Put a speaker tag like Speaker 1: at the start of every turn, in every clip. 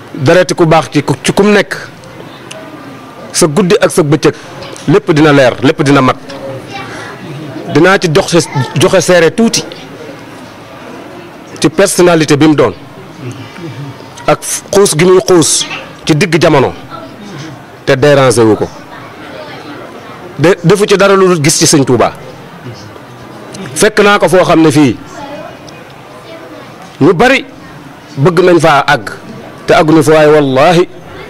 Speaker 1: dareti ku baax ci ci kum nekk sa guddi ak sa bëccëg lépp dina leer lépp dina mat dinaa ci jox joxe seere tuuti ci personnalité bi mu doon ak xuus gi muy xuus ci digg jamono te déranger wu ko de defu ci dara lu gis ci sëñ Touba fekk naa ko foo xam ne fii ñu bari bëgg nañ faa àgg te àgguñu fa waaye wallaahi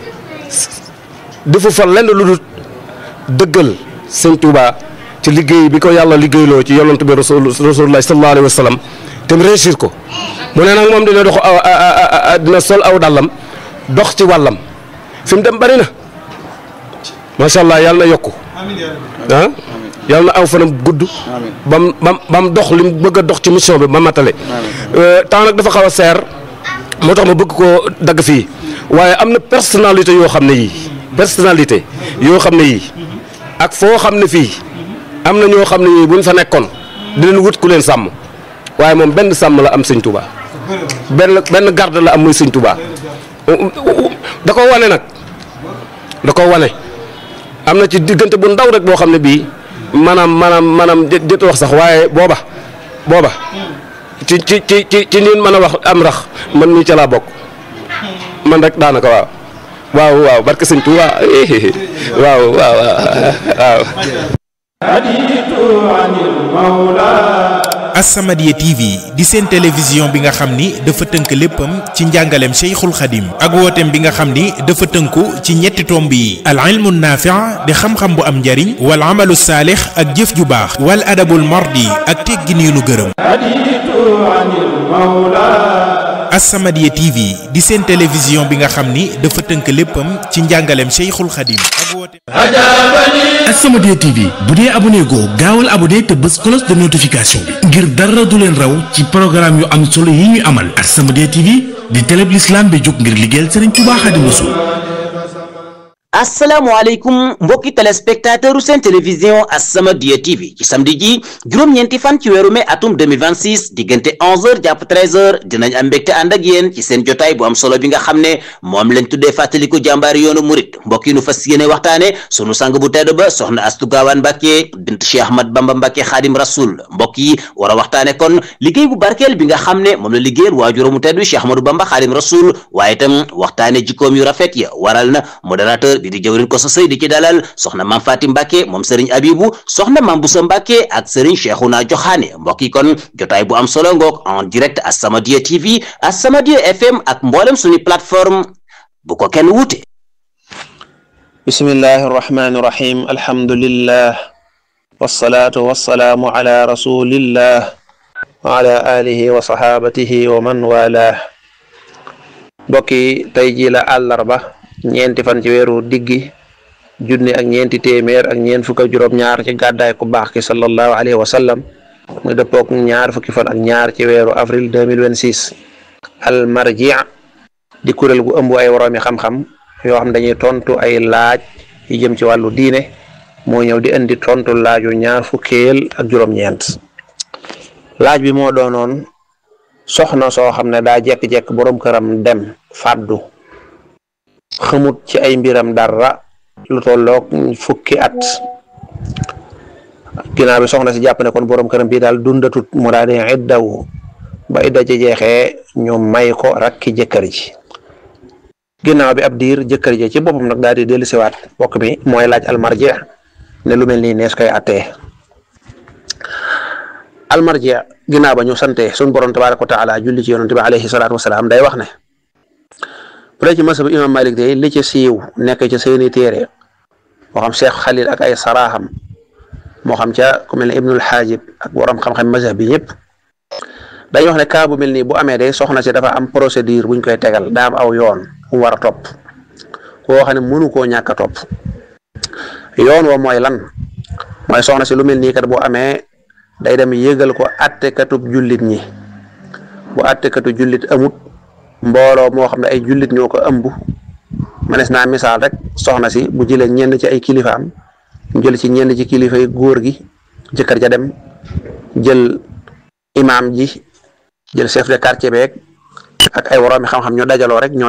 Speaker 1: defu fa lenn lu dul dëggal sëñ Touba ci liggéey bi ko yàlla liggéeyloo ci yonent bi rasulullah sallallahu alayhi wa sallam te mu réussir ko mu ne nag moom dina dox dina sol aw dàllam dox ci wàllam fi mu dem bari na macha allah yàlla na yokku ah yàlla na aw fanam gudd bam bam bam dox li mu bëgg a dox ci mission bi ba matale temps nag dafa xaw a seer moo tax ma bëgg koo dagg fii waaye am na personnalité yoo xam ne yii personnalité yoo xam ne yii ak foo xam ne fii am na ñoo xam ne yii buñ fa nekkoon dinañ wut ku leen sàmm waaye moom benn sàmm la am sëñ Touba benn benn garde la am muy sëñ Touba da ko wane nag da ko wane am na ci diggante bu ndaw rek boo xam ne bii maanaam maanaam maanaam jët wax sax waaye booba booba ci ci ci ci ci ñun mën a wax am rax man mii ca laa bokk man rek daanaka waaw waaw waaw barke sëñ Touba waaw waaw waaw
Speaker 2: As-Samadiyya TV di seen télévision bi nga xam ni dafa tënk léppam ci njàngaleem Cheikhul Khadim ak wooteem bi nga xam ni dafa tënku ci ñetti tomb yi al ilmu naafi' di xam-xam bu am njariñ wal amalu saalix ak jëf ju baax wal adabul mardi ak teggin yu nu gërëm As-Samadiyya TV di seen télévision bi nga xam ni dafa tënk léppam ci njàngaleem Cheikhul Khadim ak wooteem
Speaker 3: As-Samadiyya TV bu dee abonné goo gaawal abonné te bës cloche de notification bi ngir dara du leen raw ci programme yu am solo yi ñu amal As-Samadiyya TV di télé bi l'islam bi jóg ngir liggéeyal Serigne Touba Xaadimu Rasuul
Speaker 4: asalaamaaleykum mbokki téléspectateur u seen télévision As-Samadiyya TV ci samedi ji juróom-ñeenti fan ci weeru mai atum 2026 diggante 11h jàpp 13h dinañ am mbégte ànd ak yéen ci seen jotaay bu am solo bi nga xam ne moom lañ tuddee fàttaliku jàmbaari yoonu murit mbokk yi nu fas yéene waxtaane sunu sang bu tedd ba soxna Astu Gaawaan Mbàkke bint Cheikh Ahmad Bamba Mbàkke Xaadim Rasul mbokk yi war a waxtaane kon liggéey bu barkeel bi nga xam ne moom la liggéeyal waajuramu tedd wi Cheikh Ahmadou Bamba Xaadim Rasul waaye itam waxtaane jikkoom yu rafet ya waral na modérateur bi di jëwrin ko sa sëy di ci dalal soxna maam Faati Mbàkke moom sëriñ Abibu soxna maam Busa Mbàkke ak sëriñ Cheikhouna Joxaane mbokk yi kon jotaay bu am solo ngoog en direct As-Samadiyya TV As-Samadiyya FM ak mboolem suñu plateforme bu ko kenn wuute
Speaker 5: bismillahi irrahmani irrahim alhamdulillah wasalaatu wasalaamu ala rasulillah wa ala alihi wa sahabatihi wa man walah mbokki tey ji la àllarba ñeenti fan ci weeru diggi junni ak ñeenti téeméer ak ñeent fukk ak juróom-ñaar ci gàddaay ku baax ki sallallahu alayhi wa sallam muy dëppook ñaar fukki fan ak ñaar ci weeru avril 2026 al marji di kuréel gu ëmb ay woroomi xam-xam yoo xam dañuy tontu ay laaj yu jëm ci wàllu diine moo ñëw di indi tontu laaju ñaar fukkeel ak juróom-ñeent laaj bi moo doonoon soxna soo xam ne daa jekk-jekk boroom këram dem fàddu xamut ci ay mbiram dara lu tolloog fukki at ginnaaw bi soxna si jàpp ne kon boroom këram bii daal dundatut mu daal di iddawu ba idda ci jeexee ñu may ko rakki jëkkër ji ginnaaw bi ab diir jëkkër ji ci boppam nag daal di dellusiwaat bokk mi mooy laaj almarji ne lu mel nii nees koy attee almarji ginnaaw ba ñu sante suñ borom tabaraka wa taala julli ci yonente bi alayhi salaatu wasalaam day wax ne bu dee ci masab imam malik day li ci siiw nekk ci seeni téere moo xam cheikh xalil ak ay saraaxam moo xam ca ku mel ne ibnul xaajib ak borom xam-xam mazhab bi ñëpp dañuy wax ne cas bu mel nii bu amee day soxna si dafa am procédure buñ koy tegal daa am aw yoon mu war a topp koo xam ne mënu koo ñàkk a topp yoon wa mooy lan mooy soxna si lu mel nii kat bu amee day dem yëgal ko attekatub jullit ñi bu attekatu jullit amut mbooloo moo xam ne ay jullit ñoo ko ëmb manes naa misaal rek soxna si bu jëlee ñenn ci ay kilifaam mu jël ci ñenn ci kilifa yi góor gi jëkkër ja dem jël imaam ji jël chef de quartier beeg ak ay woroomi xam-xam ñu dajaloo rek ñoo